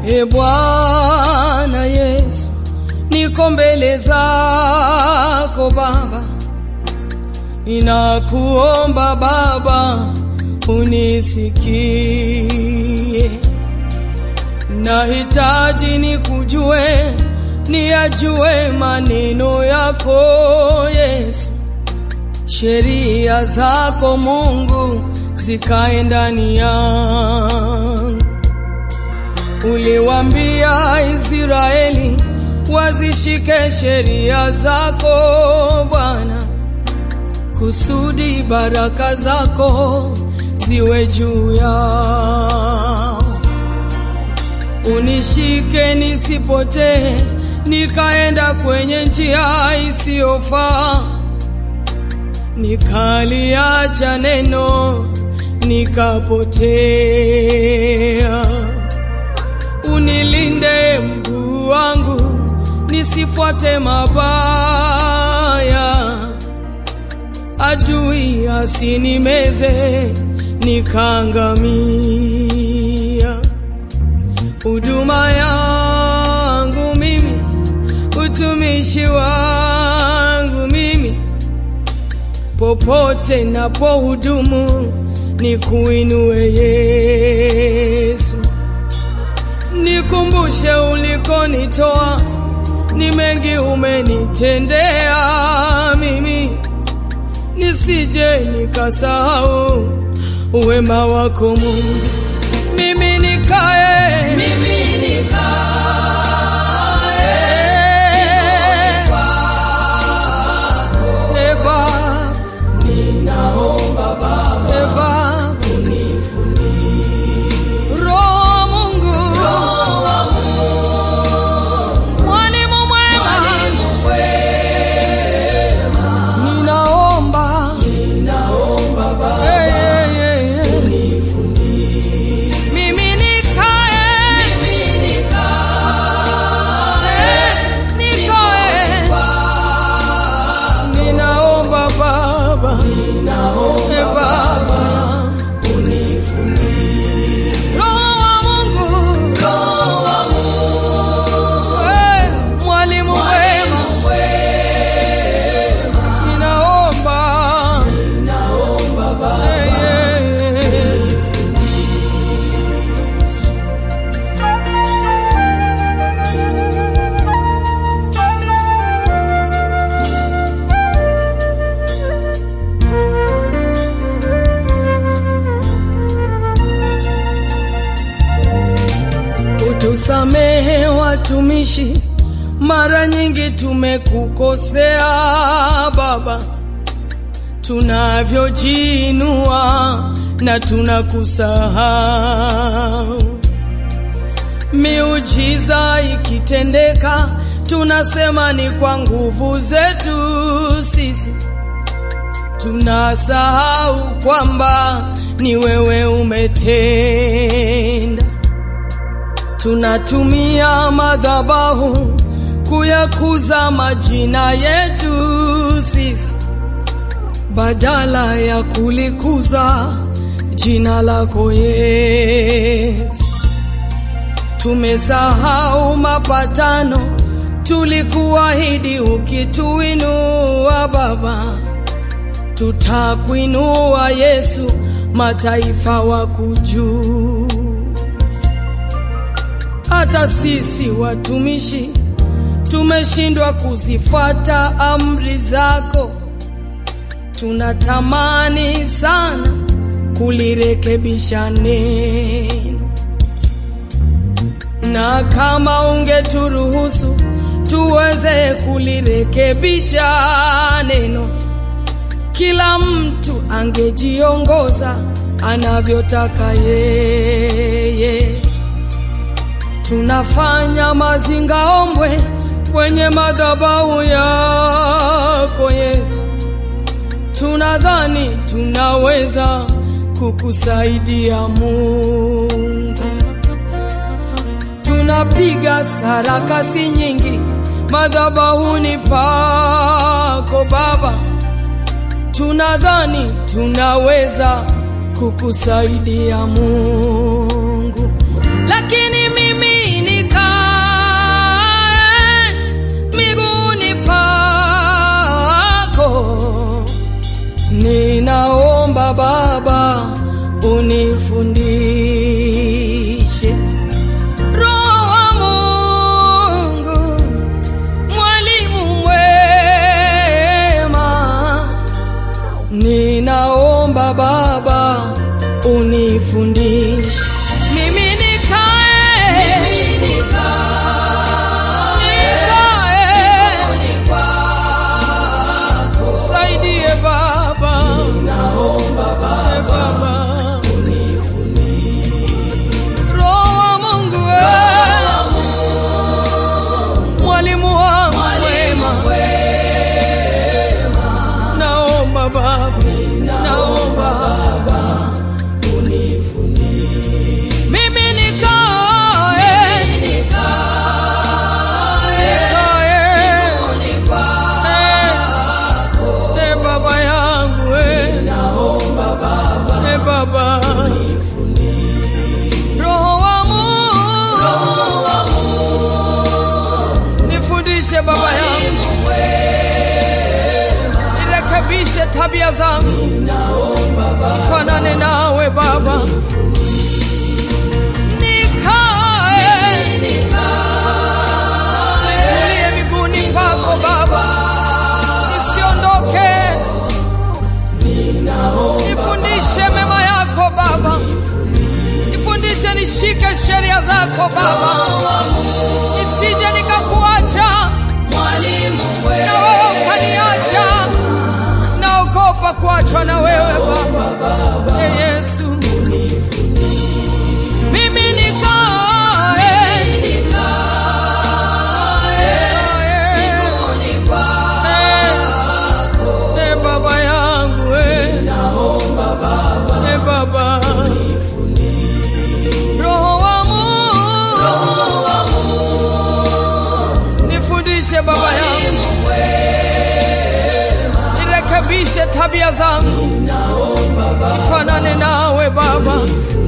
E Bwana Yesu, niko mbele zako Baba, ninakuomba Baba unisikie, nahitaji nikujue, niyajue maneno yako Yesu, sheria zako Mungu zikae ndani yangu. Uliwambia Israeli wazishike sheria zako Bwana, kusudi baraka zako ziwe juu yao. Unishike nisipotee, nikaenda kwenye njia isiyofaa, nikaliacha neno nikapotea. Unilinde mguu wangu nisifuate mabaya, adui asinimeze nikaangamia. Huduma yangu mimi, utumishi wangu mimi, popote napohudumu nikuinue Yesu, nikumbushe ulikonitoa, ni mengi umenitendea mimi, nisije nikasahau wema wako Mungu. Mimi nikae, Mimi nikae e Baba, ninaomba Baba e Baba, Roho wa Mungu, mwalimu mwema, mwalimu mwema, ninaomba ninaomba Baba Eh, eh, eh, eh. Mimi nikae, Mimi nikae nikae, ninaomba Baba, ninaomba eh, Baba, Roho wa Mungu, Roho wa eh, mwalimu wema, mwema, ninaomba ninaomba Baba eh, eh, eh. Utusamehe watumishi, mara nyingi tumekukosea Baba, tunavyojiinua na tunakusahau. Miujiza ikitendeka, tunasema ni kwa nguvu zetu sisi, tunasahau kwamba ni wewe umetenda tunatumia madhabahu kuyakuza majina yetu sisi badala ya kulikuza jina lako Yesu. Tumesahau mapatano tulikuahidi, ukituinua Baba, tutakuinua Yesu, mataifa wakujuu hata sisi watumishi tumeshindwa kuzifuata amri zako. Tunatamani sana kulirekebisha neno, na kama ungeturuhusu tuweze kulirekebisha neno, kila mtu angejiongoza anavyotaka yeye tunafanya mazingaombwe kwenye madhabahu yako Yesu, tunadhani tunaweza kukusaidia Mungu, tunapiga sarakasi nyingi madhabahuni pako Baba, tunadhani tunaweza kukusaidia Mungu, lakini mimi unifundishe mimi nikae mimi nikae nikae ni kwako saidie baba naomba e Baba baba unifundishe roho wa mungu we mwalimu wangu mwalimu mwema wema naomba baba naomba Baba unifundishe mimi nikae nikae nikae ni kwako e baba yangu e naomba Baba e baba roho wa mungu roho wa nifundishe baba yangu mwalimu wema nirekebishe tabia zangu naomba Baba fanane nawe baba nikae nikae tulie miguuni pako baba nisiondoke nifundishe mema yako baba nifundishe nishike sheria zako baba nisije nikakuacha mwalimu na wewe wema ukaniacha naogopa kuachwa na wewe baba e yesu mimi nikae nikae nikae, ni kwako e baba yangu e naomba Baba e baba roho wa mungu roho wa nifundishe baba yangu mwalimu wema nirekebishe tabia zangu naomba Baba nifanane nawe baba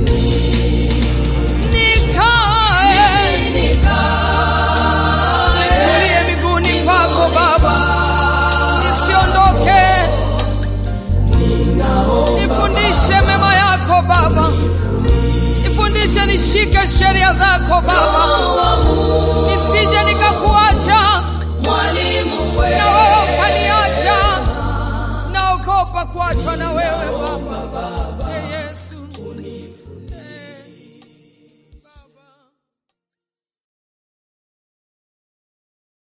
nikae nikae tulie miguuni pako baba nisiondoke nifundishe mema yako baba nifundishe nishike sheria zako baba